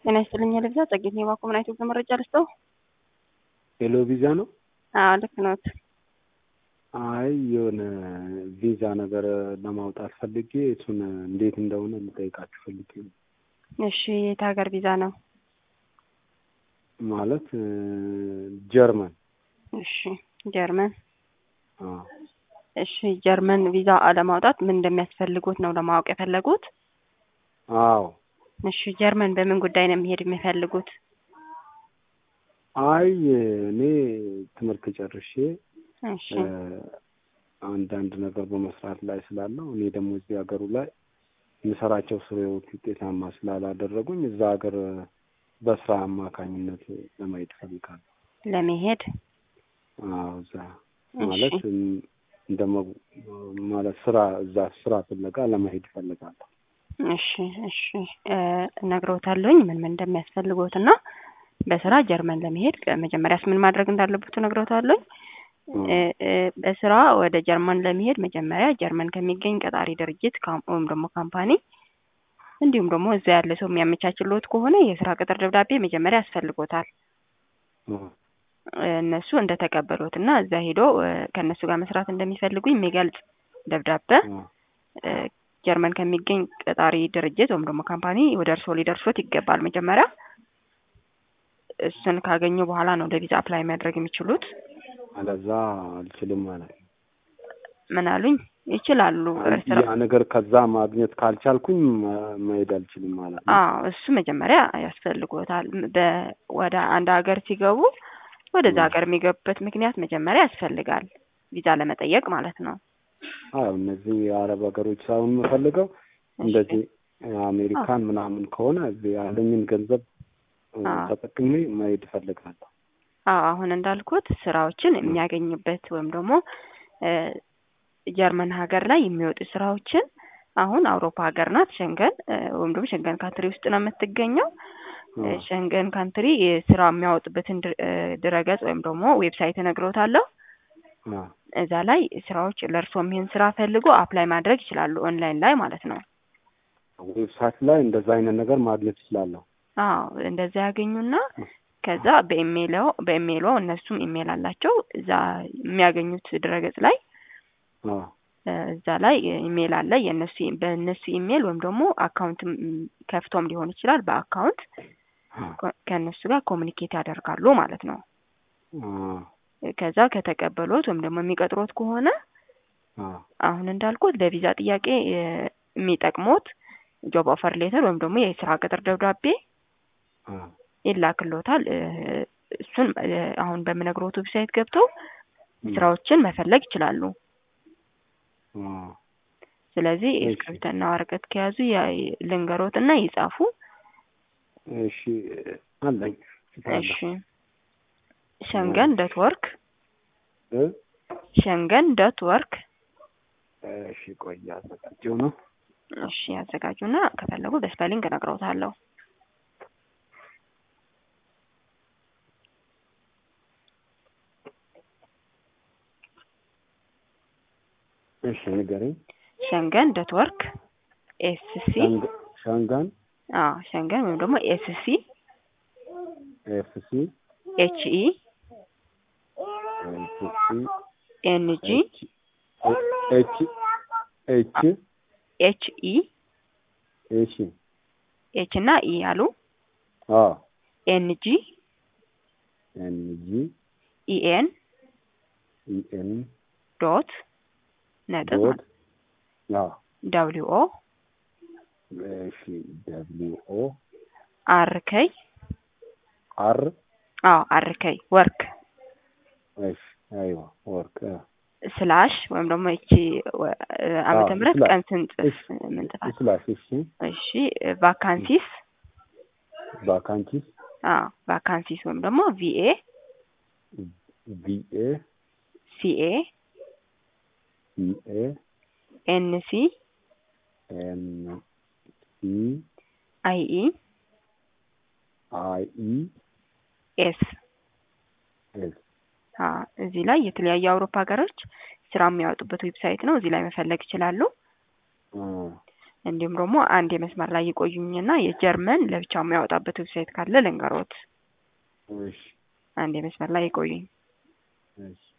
ጤና ይስጥልኝ ልግዛ ጸጌት የባኮ ምን አይነት መረጃ ልስጠው? ሄሎ ቪዛ ነው? አዎ ልክ ነዎት። አይ የሆነ ቪዛ ነገር ለማውጣት ፈልጌ እሱን እንዴት እንደሆነ ልጠይቃችሁ ፈልጌ ነው። እሺ የት ሀገር ቪዛ ነው? ማለት ጀርመን። እሺ ጀርመን። አዎ እሺ ጀርመን ቪዛ ለማውጣት ምን እንደሚያስፈልጉት ነው ለማወቅ የፈለጉት? አዎ እሺ ጀርመን በምን ጉዳይ ነው የሚሄድ የሚፈልጉት? አይ እኔ ትምህርት ጨርሼ እሺ አንዳንድ ነገር በመስራት ላይ ስላለው እኔ ደግሞ እዚህ ሀገሩ ላይ የምሰራቸው ስራዎች ውጤታማ ስላላደረጉኝ እዛ ሀገር በስራ አማካኝነት ለማየት እፈልጋለሁ። ለመሄድ አዎ እዛ ማለት እንደ ማለት ስራ እዛ ስራ ፍለጋ ለመሄድ እፈልጋለሁ። እሺ እሺ እነግሮታለሁኝ ምን ምን እንደሚያስፈልጎት እና በስራ ጀርመን ለመሄድ መጀመሪያስ ምን ማድረግ እንዳለበት እነግሮታለሁኝ። በስራ ወደ ጀርመን ለመሄድ መጀመሪያ ጀርመን ከሚገኝ ቀጣሪ ድርጅት ወይም ደግሞ ካምፓኒ እንዲሁም ደግሞ እዛ ያለ ሰው የሚያመቻችልዎት ከሆነ የስራ ቅጥር ደብዳቤ መጀመሪያ ያስፈልጎታል። እነሱ እንደተቀበሉት እና እዛ ሄዶ ከእነሱ ጋር መስራት እንደሚፈልጉ የሚገልጽ ደብዳቤ ጀርመን ከሚገኝ ቀጣሪ ድርጅት ወይም ደግሞ ካምፓኒ ወደ እርስዎ ሊደርሶት ይገባል። መጀመሪያ እሱን ካገኙ በኋላ ነው ለቪዛ አፕላይ ማድረግ የሚችሉት። አለዛ አልችልም ማለት ነው። ምን አሉኝ? ይችላሉ። ያ ነገር ከዛ ማግኘት ካልቻልኩኝ መሄድ አልችልም ማለት ነው። አዎ እሱ መጀመሪያ ያስፈልጎታል። ወደ አንድ ሀገር ሲገቡ ወደዛ ሀገር የሚገቡበት ምክንያት መጀመሪያ ያስፈልጋል፣ ቪዛ ለመጠየቅ ማለት ነው። አዎ እነዚህ የአረብ ሀገሮች ሳይሆን የምፈልገው እንደዚህ አሜሪካን ምናምን ከሆነ ያለኝን ገንዘብ ተጠቅሜ መሄድ እፈልጋለሁ። አዎ አሁን እንዳልኩት ስራዎችን የሚያገኝበት ወይም ደግሞ ጀርመን ሀገር ላይ የሚወጡ ስራዎችን አሁን አውሮፓ ሀገር ናት ሸንገን ወይም ደግሞ ሸንገን ካንትሪ ውስጥ ነው የምትገኘው። ሸንገን ካንትሪ ስራ የሚያወጡበትን ድረገጽ ወይም ደግሞ ዌብሳይት እነግሮታለሁ። እዛ ላይ ስራዎች ለእርስዎም ይህን ስራ ፈልጎ አፕላይ ማድረግ ይችላሉ፣ ኦንላይን ላይ ማለት ነው። ዌብሳይት ላይ እንደዛ አይነት ነገር ማግኘት ይችላለሁ። አዎ እንደዛ ያገኙና ከዛ በኢሜይሎ በኢሜይሎ እነሱም ኢሜይል አላቸው እዛ የሚያገኙት ድረገጽ ላይ እዛ ላይ ኢሜይል አለ የእነሱ በእነሱ ኢሜይል ወይም ደግሞ አካውንት ከፍቶም ሊሆን ይችላል። በአካውንት ከእነሱ ጋር ኮሚኒኬት ያደርጋሉ ማለት ነው። ከዛ ከተቀበሉት ወይም ደግሞ የሚቀጥሮት ከሆነ አሁን እንዳልኩት ለቪዛ ጥያቄ የሚጠቅሙት ጆብ ኦፈር ሌተር ወይም ደግሞ የስራ ቅጥር ደብዳቤ ይላክሎታል። እሱን አሁን በምነግሮት ዌብሳይት ገብተው ስራዎችን መፈለግ ይችላሉ። ስለዚህ እስክሪብቶና ወረቀት ከያዙ ልንገሮት እና ይጻፉ። እሺ አለኝ። እሺ ሸንገን ዶት ወርክ ሸንገን ዶት ወርክ። እሺ ቆይ ያዘጋጀው ነው። እሺ ያዘጋጁና ከፈለጉ በስፔሊንግ እነግረውታለሁ። እሺ ንገረኝ። ሸንገን ዶት ወርክ ኤስ ሲ ሸንገን አዎ ሸንገን ወይም ደግሞ ኤስ ሲ ኤፍ ሲ ኤች ኢ ኤፍ ሲ ኤን ጂ ኤች ኤች ኤች ኢ እሺ ኤች እና ኢ አሉ አዎ ኤን ጂ ኤን ጂ ኢ ኤን ኢ ኤን ዶት ነጥብ ዶት አዎ ደብሊው ኦ እሺ ደብሊው ኦ አር ከይ አር አዎ አር ከይ ወርክ እሺ አይዋ ወርክ ስላሽ ወይም ደግሞ እቺ ዓመተ ምህረት ቀን ስንጽፍ ምንጽፋት ስላሽ እሺ እሺ ቫካንሲስ ቫካንሲስ አዎ ቫካንሲስ ወይም ደግሞ ቪኤ ቪኤ ሲኤ ሲኤ ኤንሲ ኤን ሲ አይኢ አይኢ ኤስ ኤስ እዚህ ላይ የተለያዩ የአውሮፓ ሀገሮች ስራ የሚያወጡበት ዌብሳይት ነው። እዚህ ላይ መፈለግ ይችላሉ። እንዲሁም ደግሞ አንድ የመስመር ላይ ይቆዩኝና የጀርመን ለብቻው የሚያወጣበት ዌብሳይት ካለ ልንገሮት። እሺ አንድ የመስመር ላይ ይቆዩኝ። እሺ